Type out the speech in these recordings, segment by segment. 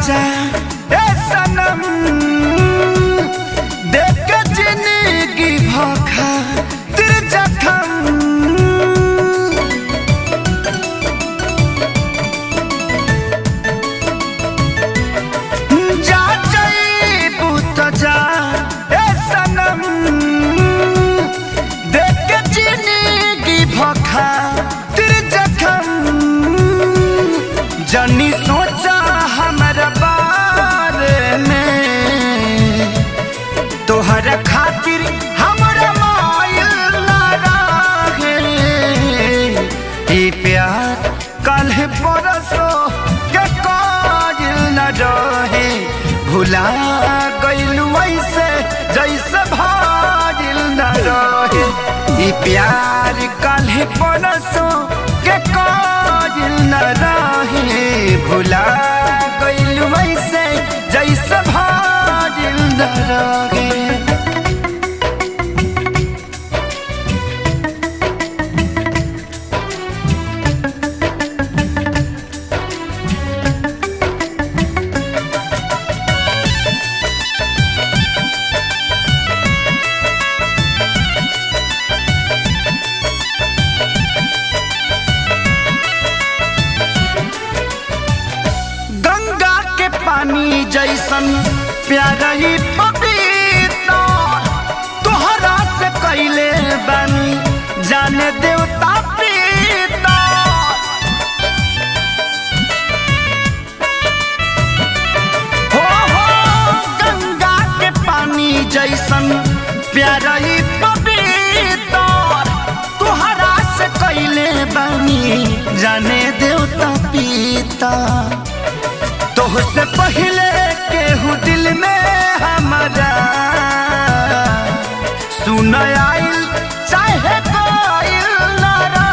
जा ए सनम देख के जिंदगी भखा तिर जखम जा जईबू त जा ए सनम देख के जिंदगी भखा तिर जखम जनी सोचा हमरा बारे में तोहरा खातिर हमरा मायल ना रहे ई प्यार कल परसो के काजिल न रहे भुला गइल वैसे जैसे भाजिल न रहे ई प्यार कल परसो के काजिल न रहे भुला गइल वैसे जैसे भाजिल न रहे गंगा के पानी जैसन प्यारा ही पपीता तोहरा से कैले बानी जाने देवता प्रीता हो हो गंगा के पानी जैसन प्यारा ही पपीता तोहरा से कैले बानी जाने देवता पीता तोहसे पहले केहू दिल में हमारा सुन आइल चाहे कोइल ना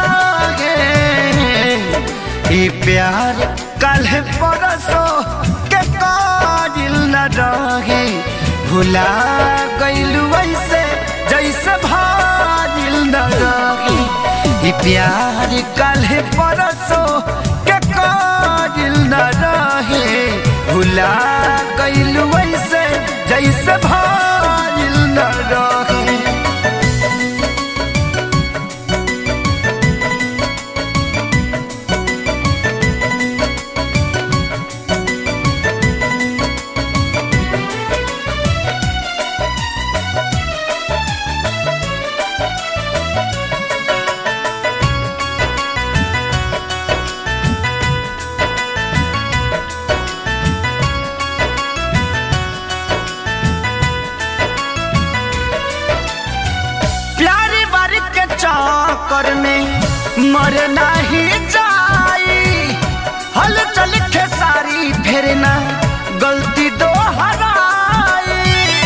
रहे ई प्यार कल परसो के काजिल न रहे भुला गइल वैसे जैसे भाजिल न रहे ई प्यार कल परसो के काजिल न रहे भुला गइल वैसे जैसे भाजिल न रहे प्यारी बारी के चक्कर में मर नहीं जाई हल चल के सारी फेर ना गलती दो हराई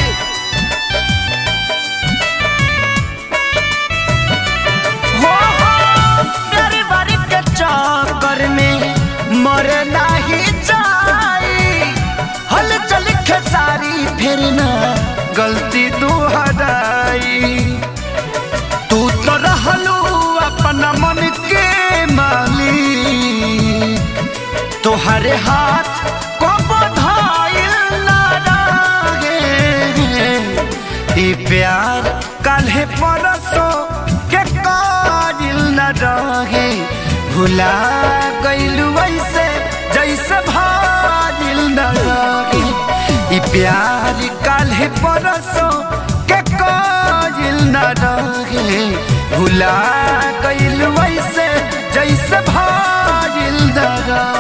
हो हो प्यारी बारी के चक्कर में मर नहीं जाई हल चल के सारी फेर ना गलती दोहराई तू तो रहलू अपना मन के मालिक तोहरे हाथ को बधाइल ना रहे ई प्यार काल्हे परसो के काजिल न रहे भुला गइल वैसे जैसे भाजिल न रहे ई प्यार काल्हे परसो के काजिल न रहे भुला गइल वैसे जैसे भाजिल न रहे